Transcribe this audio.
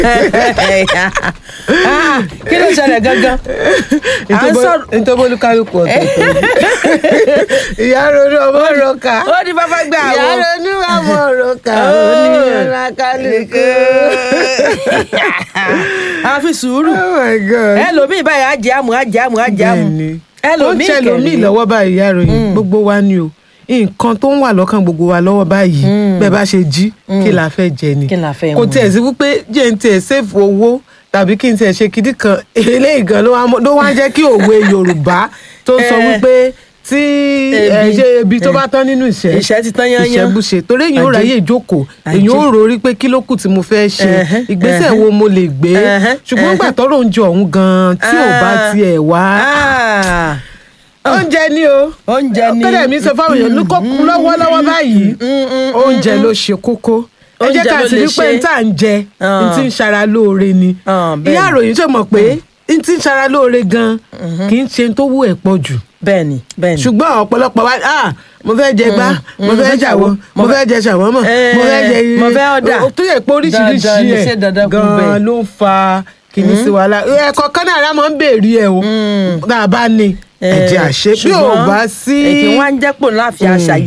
Ah, kí ló ṣẹlẹ̀ gangan à ń sọ̀rọ̀ nítorí olúkálùkù ọ̀tọ̀ọ̀tọ̀ ìyá ronú ọmọ roka ó ní bàbá gbé ìyá àwọn. ronú ọmọ roka Oh. oníyanra kálukú. a fi sùúrù oh my god. ẹlòmíì báyìí á jẹ àmù á jẹ àmù á jẹ àmù Bẹ́ẹ̀ni. ó ń ẹlòmíì ṣẹlòmíì kẹ̀lé. lọ́wọ́ báyìí ìyá ròyìn gbogbo wa ni o nǹkan tó ń wà lọ́kàn gbogbo wa lọ́wọ́ báyìí bẹ́ẹ̀ bá ṣe jí kí la fẹ́ jẹ ni Kí la fẹ́ kò mu? tiẹ̀ sí wípé jẹ́ ń tiẹ̀ sèfù owó tàbí kí n tiẹ̀ ṣe kìdí kan eléyìí gan ló wá mọ́- ló wá ń jẹ́ kí òwe Yorùbá tó sọ Eh. wípé tí ẹ, Ebi. ṣe ebi tó Eh. bá tán nínú ìṣẹ́ Ìṣẹ́ ti tán yányán. ìṣẹ́bùṣe torí èyàn ò Ajé. ráyè jókòó Ajé. èyàn ò rò rí pé kí ló kù tí mo fẹ́ ṣe Ẹhẹ́, ìgbésẹ̀ ẹhẹ́. wo mo lè gbé Ẹhẹ́, ṣùgbọ́n ẹhẹ́. gbà tọ́rọ̀ oúnjẹ ọ̀hún gan tí ò bá Ah. tiẹ̀ wá Ah, oúnjẹ ni o oúnjẹ ni kọ́dà mi sọ fáwọn èèyàn ní kó kú lọ́wọ́lọ́wọ́ báyìí oúnjẹ ló ṣe kókó ẹ jẹ́ Oúnjẹ ká ló sì lè rí pé ṣe. n tá à ń jẹ n Ah. ti ń ṣara lóore ni Ah, bẹ́ẹ̀ ìyá ni. àròyìn ṣe mọ̀ pé n ti ń ṣara lóore gan kì í ṣe n tó wú ẹ̀ pọ̀ jù bẹ́ẹ̀ni bẹ́ẹ̀ni. ṣùgbọ́n ọ̀pọ̀lọpọ̀ wa ah mo fẹ́ jẹ gbá mo fẹ́ jàwọ́ mo fẹ́ jẹ ṣàwọ́mọ̀ Eh, mo fẹ́ jẹ mo fẹ́ ọ̀dà. o tó yẹ pé oríṣiríṣi Dandan ni, ṣé ẹ̀ dandan kú bẹ́ẹ̀? gan ló ń fa kìíní sí wàhálà ẹ̀kọ́ kan náà rà máa ń béèrè ẹ̀ o tá a bá ní ẹ̀jẹ̀ àṣẹ bí ò bá sí èkì wọn á ń jẹ́ pò láàfin àṣà